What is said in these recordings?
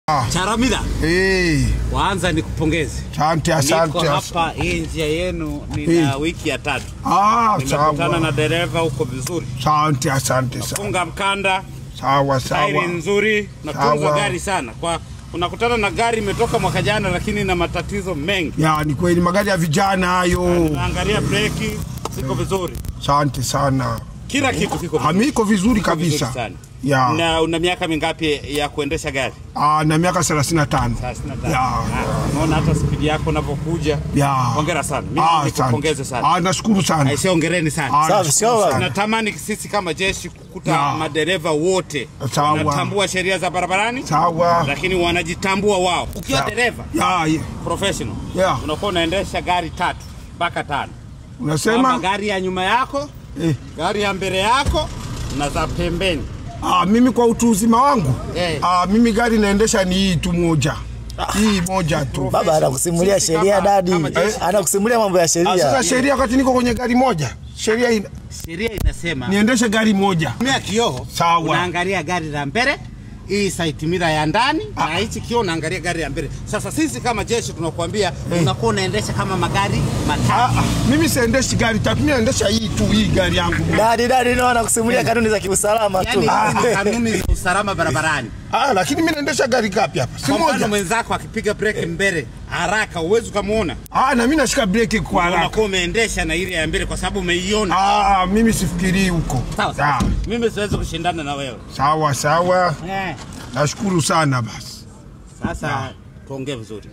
Charamila, Eh, kwanza nikupongeze. asante Niko asante. hapa hii njia yenu nina wiki ya tatu. Ah, Nimekutana na sawa. dereva huko vizuri, Asante asante sana. funga mkanda, Sawa tairi sawa. nzuri, natunza Sawa. gari sana. Kwa unakutana na gari imetoka mwaka jana, lakini na matatizo mengi. Ya, ni kweli magari ya vijana hayo. Naangalia breki ziko vizuri, Asante sana. kila kitu kiko vizuri. Amiko vizuri Kiko vizuri kabisa. sana. Ya. Na una miaka mingapi ya kuendesha gari? Ah, na miaka 35. 35. Ya. Ah, Unaona hata spidi yako unavyokuja. Ya. Hongera sana. Mimi Ah, nikupongeze asante. sana. Ah, nashukuru sana. Aisee, hongereni sana. Ah, Safi, nashukuru sawa. sana. Natamani sisi kama jeshi kukuta Ya. madereva wote Sawa. wanatambua sheria za barabarani, Sawa. lakini wanajitambua wao. Ukiwa Sawa. dereva Ya, ya. professional, Ya. unakuwa unaendesha gari tatu mpaka tano, Kwamba Unasema? gari ya nyuma yako, Eh. gari ya mbele yako na za pembeni. Ah, mimi kwa utu uzima wangu. Eh. Ah, mimi gari naendesha ni hii tu moja. Hii moja tu. Baba anakusimulia Sisi sheria kama- dadi, kama jeshi- anakusimulia mambo ya Ah, sasa sheria. sheria wakati niko kwenye gari moja. Sheria ina, Sheria inasema niendeshe gari moja. tumia kioo, Sawa. unaangalia gari la mbele hii side mirror ya ndani na hichi kioo unaangalia gari ya mbele. Sasa sisi kama jeshi tunakuambia unakuwa unaendesha kama magari matatu. Ah, ah, mimi siendeshi gari tatu, mimi naendesha hii tu, hii gari yangu. Dadi dadi ndio anakusimulia kanuni za kiusalama tu. Yaani hizi ni kanuni za usalama barabarani. Ah, lakini mimi naendesha gari gapi hapa? Si Kwa mfano moja. mwenzako akipiga breki mbele haraka uwezi ukamuona, Ah, na mimi nashika breki kwa haraka. unakuwa umeendesha na ile ya mbele kwa sababu umeiona. Ah, mimi sifikirii huko. Sawa sawa. Ah, Mimi siwezi kushindana na wewe. Sawa sawa. Eh. Nashukuru sana basi. Sasa tuongee vizuri.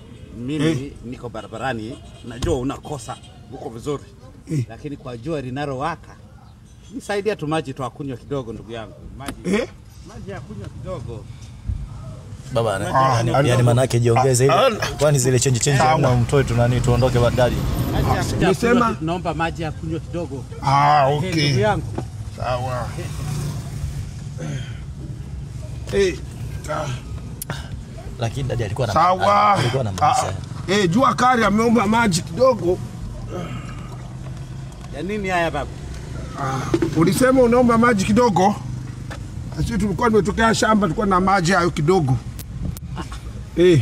Mimi niko barabarani, najua unakosa uko vizuri Eh. lakini kwa jua linalowaka nisaidia tu maji tu akunywa kidogo, ndugu yangu, maji Eh? maji ya kunywa kidogo. Baba Ah, ana- yani- yani manake jiongeze Ah, ile. Kwani zile change change Sawa. na mtoe tu nani tuondoke ba- dadi. Maji ya kunywa nimesema- kidogo, naomba maji ya kunywa kidogo. Ah, Eh, ndugu okay. yangu, Sawa. Eh, ah, Lakini dadi alikuwa na sawa. alikuwa na Ah, maisha. Eh, jua kali ameomba maji kidogo. ya nini haya baba? Ulisema unaomba maji kidogo. Sisi tulikuwa tumetokea shamba, tulikuwa na maji hayo kidogo. Eh,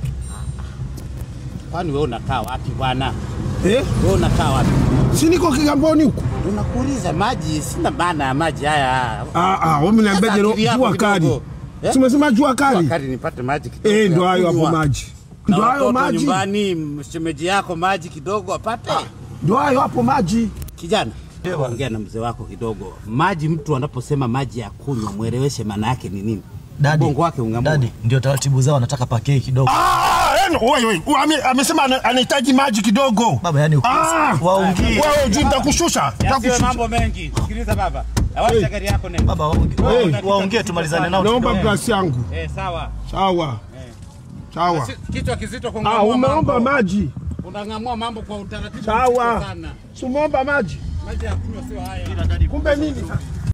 Kwani wewe unakaa wapi bwana? eh, Wewe unakaa wapi? si niko Kigamboni huko. Unakuuliza maji, sina maana ya maji haya. Ah, ah, wewe mniambiaje Sasa akili yako jua kali? kidogo. Eh? Si umesema jua kali? Wakati nipate maji kidogo. Eh, ya ndo hayo hapo kunywa. maji. Na Ndo hayo watoto maji. nyumbani, shemeji yako maji kidogo apate. Ndo hayo hapo maji. Kijana, ongea na mzee wako kidogo. Maji, mtu anaposema maji ya kunywa, mweleweshe maana yake ni nini. Dadi. Ubongo wake ung'amua. Dadi ndio taratibu zao anataka pakei kidogo. Ah, eno, wewe wewe, ame- amesema ana- anahitaji maji kidogo. Baba yani Ah, waongee. wewe juu nitakushusha. Yasiwe Nitakushusha. mambo mengi. Sikiliza baba. Awacha gari yako nenda. Baba waongee. Wewe, Waongee tumalizane nao. Naomba kidogo. glasi yangu. Eh, sawa. Sawa. Sawa. Si- Kichwa kizito Ah, kung'amua umeomba mambo. maji. Unang'amua mambo kwa utaratibu Sawa. mkubwa sana. Si umeomba maji. Maji ya kunywa sio haya. Kumbe nini sasa?